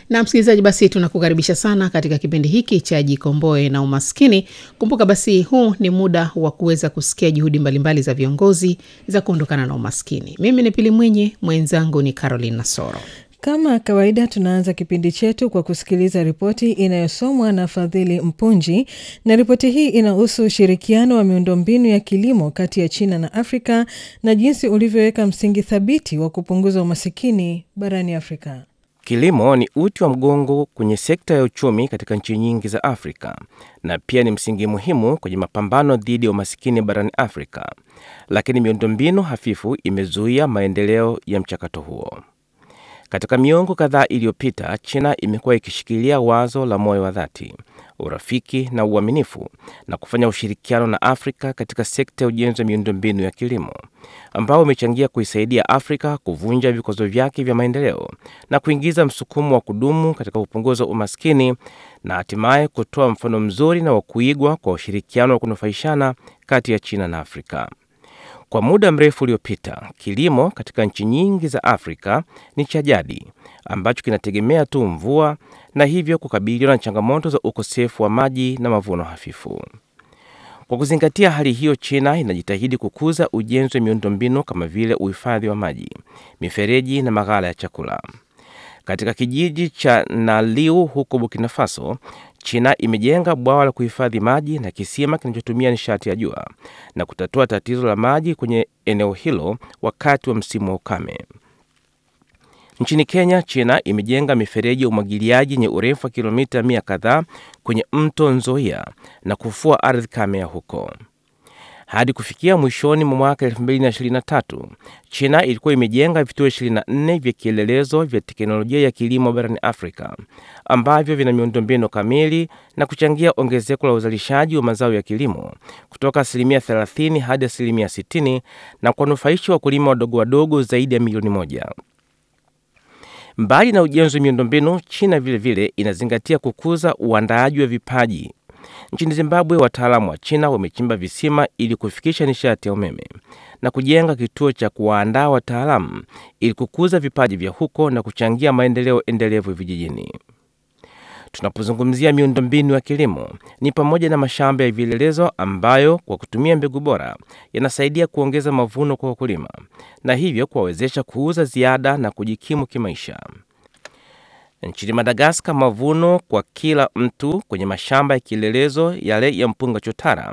Na msikilizaji, basi tunakukaribisha sana katika kipindi hiki cha Jikomboe na Umaskini. Kumbuka basi, huu ni muda wa kuweza kusikia juhudi mbalimbali za viongozi za kuondokana na umaskini. Mimi ni Pili Mwinyi, mwenzangu ni Caroline Nasoro. Kama kawaida tunaanza kipindi chetu kwa kusikiliza ripoti inayosomwa na Fadhili Mpunji, na ripoti hii inahusu ushirikiano wa miundombinu ya kilimo kati ya China na Afrika na jinsi ulivyoweka msingi thabiti wa kupunguza umasikini barani Afrika. Kilimo ni uti wa mgongo kwenye sekta ya uchumi katika nchi nyingi za Afrika na pia ni msingi muhimu kwenye mapambano dhidi ya umasikini barani Afrika, lakini miundombinu hafifu imezuia maendeleo ya mchakato huo. Katika miongo kadhaa iliyopita, China imekuwa ikishikilia wazo la moyo wa dhati, urafiki na uaminifu na kufanya ushirikiano na Afrika katika sekta ya ujenzi wa miundombinu ya kilimo, ambao umechangia kuisaidia Afrika kuvunja vikwazo vyake vya maendeleo na kuingiza msukumo wa kudumu katika kupunguza umaskini na hatimaye kutoa mfano mzuri na wa kuigwa kwa ushirikiano wa kunufaishana kati ya China na Afrika. Kwa muda mrefu uliopita, kilimo katika nchi nyingi za Afrika ni cha jadi ambacho kinategemea tu mvua na hivyo kukabiliwa na changamoto za ukosefu wa maji na mavuno hafifu. Kwa kuzingatia hali hiyo, China inajitahidi kukuza ujenzi wa miundombinu kama vile uhifadhi wa maji, mifereji na maghala ya chakula. Katika kijiji cha Naliu huko Burkina Faso, China imejenga bwawa la kuhifadhi maji na kisima kinachotumia nishati ya jua na kutatua tatizo la maji kwenye eneo hilo wakati wa msimu wa ukame. Nchini Kenya, China imejenga mifereji ya umwagiliaji yenye urefu wa kilomita mia kadhaa kwenye mto Nzoia na kufua ardhi kame ya huko. Hadi kufikia mwishoni mwa mwaka 2023 China ilikuwa imejenga vituo 24 vya kielelezo vya teknolojia ya kilimo barani Afrika ambavyo vina miundombinu kamili na kuchangia ongezeko la uzalishaji wa mazao ya kilimo kutoka asilimia 30 hadi asilimia 60 na kuwanufaisha wakulima wadogo wadogo zaidi ya milioni moja. Mbali na ujenzi wa miundombinu, China vilevile vile inazingatia kukuza uandaaji wa vipaji. Nchini Zimbabwe, wataalamu wa China wamechimba visima ili kufikisha nishati ya umeme na kujenga kituo cha kuwaandaa wataalamu ili kukuza vipaji vya huko na kuchangia maendeleo endelevu vijijini. Tunapozungumzia miundombinu ya kilimo, ni pamoja na mashamba ya vielelezo ambayo kwa kutumia mbegu bora yanasaidia kuongeza mavuno kwa wakulima na hivyo kuwawezesha kuuza ziada na kujikimu kimaisha. Nchini Madagaskar, mavuno kwa kila mtu kwenye mashamba ya kielelezo yale ya mpunga chotara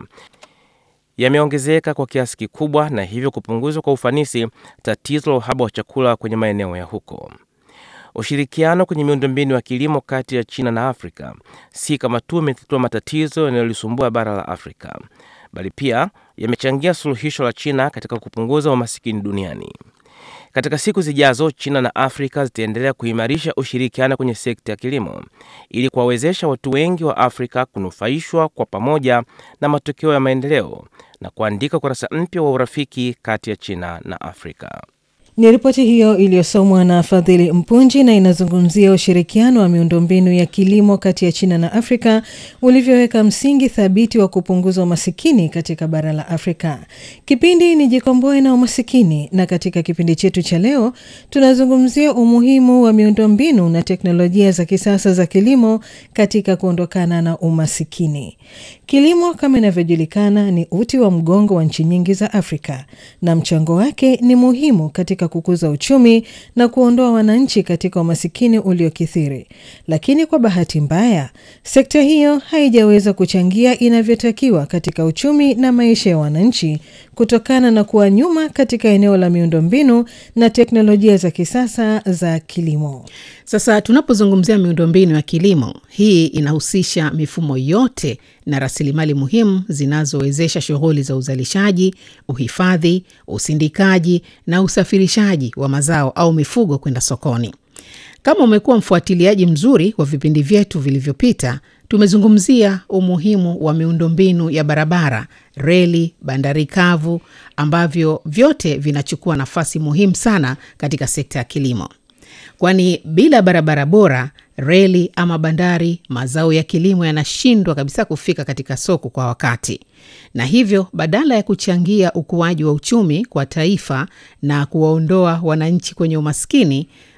yameongezeka kwa kiasi kikubwa na hivyo kupunguzwa kwa ufanisi tatizo la uhaba wa chakula kwenye maeneo ya huko. Ushirikiano kwenye miundombinu ya kilimo kati ya China na Afrika si kama tu imetatua matatizo yanayolisumbua bara la Afrika, bali pia yamechangia suluhisho la China katika kupunguza umasikini duniani. Katika siku zijazo, China na Afrika zitaendelea kuimarisha ushirikiano kwenye sekta ya kilimo ili kuwawezesha watu wengi wa Afrika kunufaishwa kwa pamoja na matokeo ya maendeleo na kuandika ukurasa mpya wa urafiki kati ya China na Afrika. Ni ripoti hiyo iliyosomwa na Fadhili Mpunji na inazungumzia ushirikiano wa miundombinu ya kilimo kati ya China na Afrika ulivyoweka msingi thabiti wa kupunguza umasikini katika bara la Afrika. Kipindi ni Jikomboe na Umasikini, na katika kipindi chetu cha leo tunazungumzia umuhimu wa miundombinu na teknolojia za kisasa za kilimo katika kuondokana na umasikini. Kilimo kama inavyojulikana ni uti wa mgongo wa nchi nyingi za Afrika na mchango wake ni muhimu katika kukuza uchumi na kuondoa wananchi katika umasikini uliokithiri. Lakini kwa bahati mbaya, sekta hiyo haijaweza kuchangia inavyotakiwa katika uchumi na maisha ya wananchi kutokana na kuwa nyuma katika eneo la miundombinu na teknolojia za kisasa za kilimo. Sasa tunapozungumzia miundombinu ya kilimo, hii inahusisha mifumo yote na rasilimali muhimu zinazowezesha shughuli za uzalishaji, uhifadhi, usindikaji na usafirishaji wa mazao au mifugo kwenda sokoni. Kama umekuwa mfuatiliaji mzuri wa vipindi vyetu vilivyopita, tumezungumzia umuhimu wa miundombinu ya barabara, reli, bandari kavu ambavyo vyote vinachukua nafasi muhimu sana katika sekta ya kilimo, kwani bila barabara bora, reli ama bandari, mazao ya kilimo yanashindwa kabisa kufika katika soko kwa wakati, na hivyo badala ya kuchangia ukuaji wa uchumi kwa taifa na kuwaondoa wananchi kwenye umaskini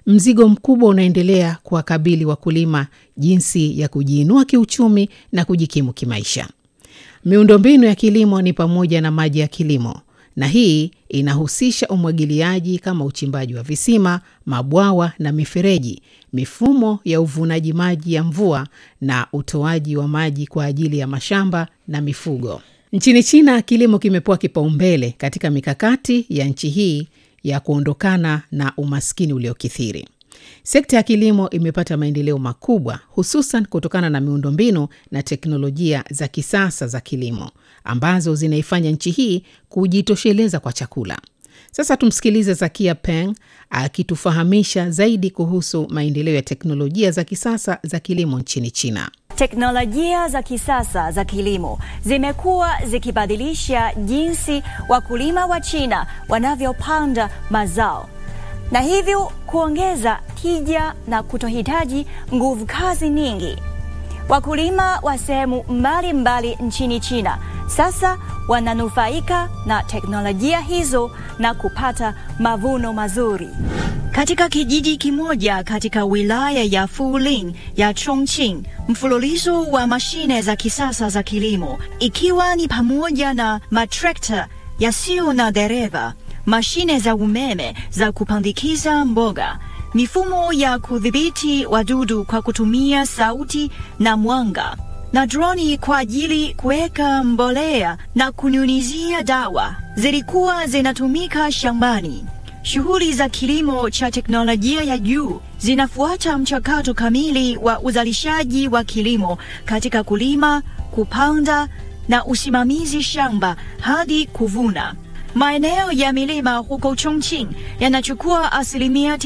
mzigo mkubwa unaendelea kuwakabili wakulima jinsi ya kujiinua kiuchumi na kujikimu kimaisha. Miundombinu ya kilimo ni pamoja na maji ya kilimo, na hii inahusisha umwagiliaji kama uchimbaji wa visima, mabwawa na mifereji, mifumo ya uvunaji maji ya mvua na utoaji wa maji kwa ajili ya mashamba na mifugo. Nchini China, kilimo kimepewa kipaumbele katika mikakati ya nchi hii ya kuondokana na umaskini uliokithiri. Sekta ya kilimo imepata maendeleo makubwa, hususan kutokana na miundombinu na teknolojia za kisasa za kilimo ambazo zinaifanya nchi hii kujitosheleza kwa chakula. Sasa tumsikilize Zakia Peng akitufahamisha zaidi kuhusu maendeleo ya teknolojia za kisasa za kilimo nchini China. Teknolojia za kisasa za kilimo zimekuwa zikibadilisha jinsi wakulima wa China wanavyopanda mazao na hivyo kuongeza tija na kutohitaji nguvu kazi nyingi. Wakulima wa sehemu mbalimbali nchini China sasa wananufaika na teknolojia hizo na kupata mavuno mazuri. Katika kijiji kimoja katika wilaya ya Fuling ya Chongqing, mfululizo wa mashine za kisasa za kilimo ikiwa ni pamoja na matrekta yasiyo na dereva, mashine za umeme za kupandikiza mboga, mifumo ya kudhibiti wadudu kwa kutumia sauti na mwanga, na droni kwa ajili kuweka mbolea na kunyunyizia dawa zilikuwa zinatumika shambani. Shughuli za kilimo cha teknolojia ya juu zinafuata mchakato kamili wa uzalishaji wa kilimo katika kulima, kupanda na usimamizi shamba hadi kuvuna. Maeneo ya milima huko Chongqing yanachukua asilimia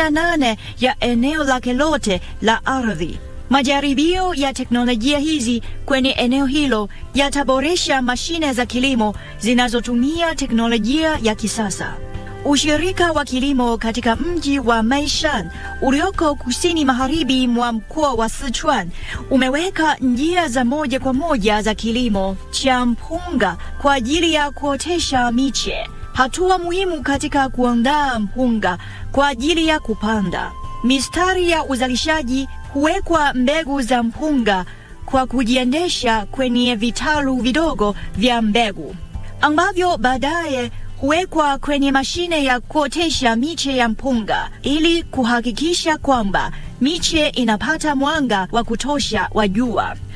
98 ya eneo lake lote la ardhi. Majaribio ya teknolojia hizi kwenye eneo hilo yataboresha mashine za kilimo zinazotumia teknolojia ya kisasa. Ushirika wa kilimo katika mji wa Meishan ulioko kusini magharibi mwa mkoa wa Sichuan umeweka njia za moja kwa moja za kilimo cha mpunga kwa ajili ya kuotesha miche, hatua muhimu katika kuandaa mpunga kwa ajili ya kupanda. Mistari ya uzalishaji huwekwa mbegu za mpunga kwa kujiendesha kwenye vitalu vidogo vya mbegu ambavyo baadaye huwekwa kwenye mashine ya kuotesha miche ya mpunga ili kuhakikisha kwamba miche inapata mwanga wa kutosha wa jua.